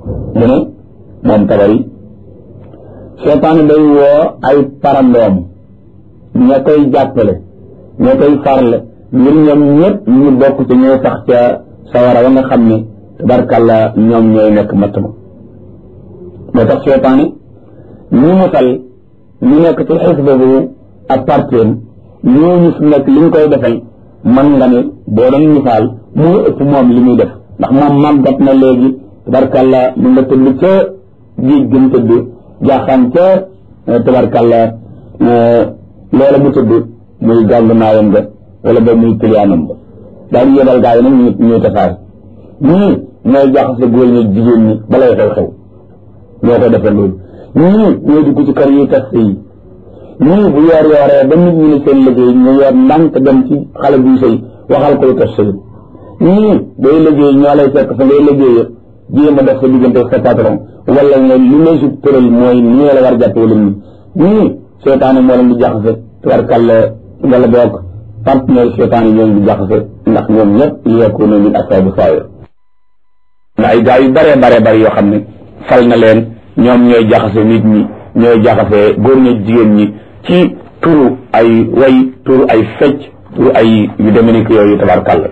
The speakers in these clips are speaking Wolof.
mu ne moom tabari seytaane day woo ay parandoom ña koy jàppale ña koy farle ngir ñoom ñëpp ñu bokk ci ñooy sax ca sawara wa nga xam ne tabarkàlla ñoom ñooy nekk matt ma moo tax seytaane ñu musal ñu nekk ci xisba bu ak parteem ñooñu fi nekk li ñu koy defal man nga ne boo doon misaal moo ëpp moom li muy def ndax moom màggat na léegi tabarkàlla mu nga tëdd ca géej gën tëdd jaaxaan ca tabarkàlla loola mu tëdd muy gàngu naayam nga wala ba muy kiliyaanam ba daal di yebal gaa yi nag ñu ñuy tasaare ñii ñooy jaxase góor ñi jigéen ñi balay xew-xew ñoo ko defee loolu ñii ñooy dugg ci kër yi tas yi ñii bu yoor yooree ba nit ñi ne seen liggéey ñu yor ndànk dem ci xale buy sëy waxal koy tas sëy ñii day liggéey ñoo lay fekk fa ngay liggéey jéem a def sa diggante sa patron wala nga li lay su tëral mooy nii la war jàpp wala nii ñii seetaane moo leen di jaxase tubarkàlla wala boog partenaire seetaane ñoo leen di jaxase ndax ñoom ñëpp li yakunu min asaabi saayir na ay gaa yu bare bare bare yoo xam ne fal na leen ñoom ñooy jaxase nit ñi ñooy jaxase góor ñi jigéen ñi ci turu ay way turu ay fecc turu ay yu demee yooyu tabarkàlla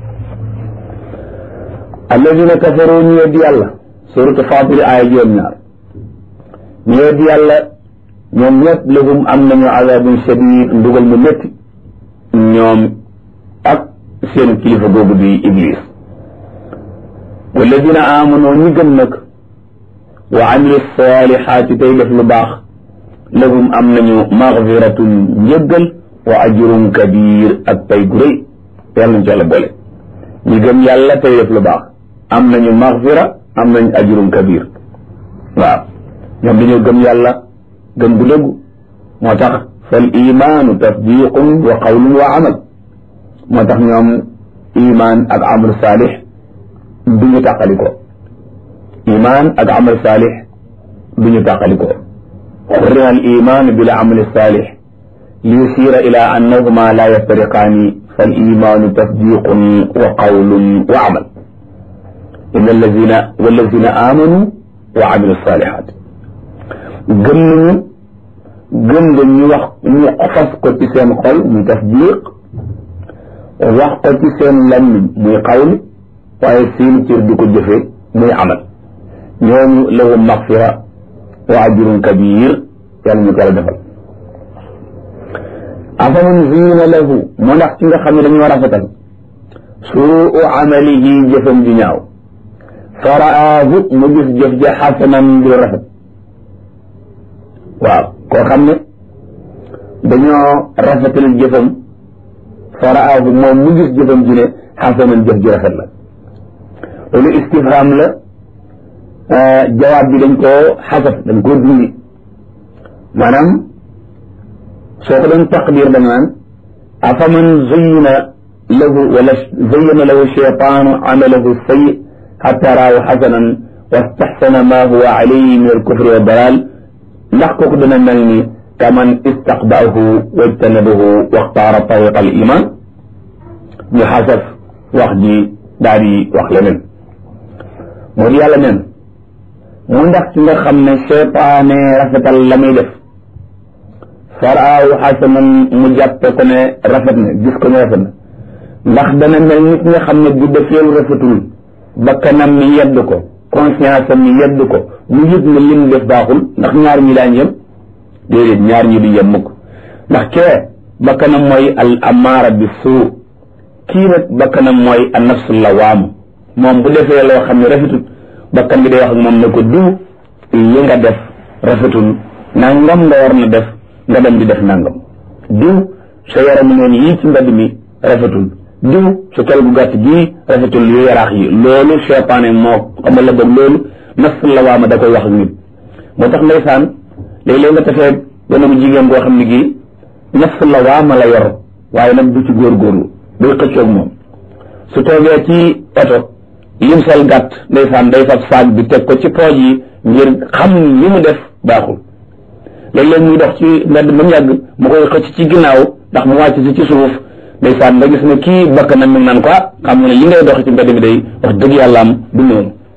alladina kafaru ñu weddi yàlla suratu faatiri aaya juróom ñaar ñu weddi yàlla ñoom ñëpp lahum am nañu azabun shadid ndugal mu métti ñoom ak seen kilifa googu di iblis walladina amanu ñi gëm nag wa amilu salihaati tey def lu baax lahum am nañu magfiratun njëggal wa ajrun kabir ak pay gu rëy yàlla nañ ci yàlla boole ñi gëm yàlla tey def lu baax am nañu magfira am nañu ajrun kabir waaw ñoom dañoo gëm yàlla gëm gu dëggu moo tax fal imaanu tasdiqun wa qawlun wa amal moo tax ñoom iman ak amal saalix du ñu tàqali ko iman ak amal saalix du ñu tàqali ko xurrima al iman bil amal saalix li yusira ila annahuma la yaftariqaani fal imaanu tasdiqun wa qawlun wa amal inna allazina wallazina amanu wa amilu salihat gëm nañu gëm nga ñu wax ñu fas ko ci seen xol muy tasdiq wax ko ci seen lammiñ muy xawli waaye seen cër di ko jëfe muy amal ñooñu lahum maxfira wa ajrun kabir yàlla ñu ko yàlla defal afaman ziina lahu mu ndax ci nga xam ne dañoo rafetal suu amalihi jëfam ju ñaaw faraahu mu gis jëf ja xasanan di rafet waaw koo xam ne dañoo rafetal jëfam faraahu moom mu gis jëfam ju ne xasanan jëf ji rafet la loolu istifham la jawaab bi dañ koo xasaf dañ koo dindi maanaam soo ko doon taqdir da nga naan afaman zayyana lahu wala zayyana lahu shaytaanu amalahu sayyi xatta raahu xasanan wastaxsana ma huwa alayhi min alkufri wa dalal ndax kooku dana mel ni kaman istaqbaahu wajtanabahu waxtaara tariqa al iman ñu xasaf wax ji daal di wax leneen moo di yàlla neen mu ndax ci nga xam ne seytaane rafetal la muy def faraaw xasanan mu jàppe ko ne rafet na gis ko ne rafet na ndax dana mel nit nga xam ne bu defeelu rafetul bakkanam mi yedd ko conscience am mi yedd ko mu yëg ne lim def baaxul ndax ñaar ñi daañ yem déedéet ñaar ñi du yem mukk ndax kee bakkanam mooy al amaara bi suu kii nag bakkanam mooy an nafsu lawaamu moom bu defee loo xam ne rafetul bakkan bi day wax ak moom ne ko diw li nga def rafetul nangam nga war na def nga dem di def nangam diw sa yaramu neen yii ci mbedd mi rafetul diw sa kel gu gàtt gii rafetul yu yaraax yi loolu seytaane moo xamal la boog loolu nafsu lawaama da koy wax ak nit moo tax ndeysaan léeg-léeg nga tafee gone bu jigéen goo xam ne gii nafsu lawaama la yor waaye nag du ci góorgóorlu day xëccoog moom su toogee ci oto lim sol gàtt ndeysaan day fab saag bi teg ko ci pooj yi ngir xam li mu def baaxul léeg-léeg muy dox ci mbedd ba mu yàgg mu koy xëcc ci ginnaaw ndax mu wàcc si ci suuf ndeysaan nga gis ne kii bakk na mi ngi naan ko xam nga ne li ngay dox ci mbedd mi day wax dëgg yàlla am du noonu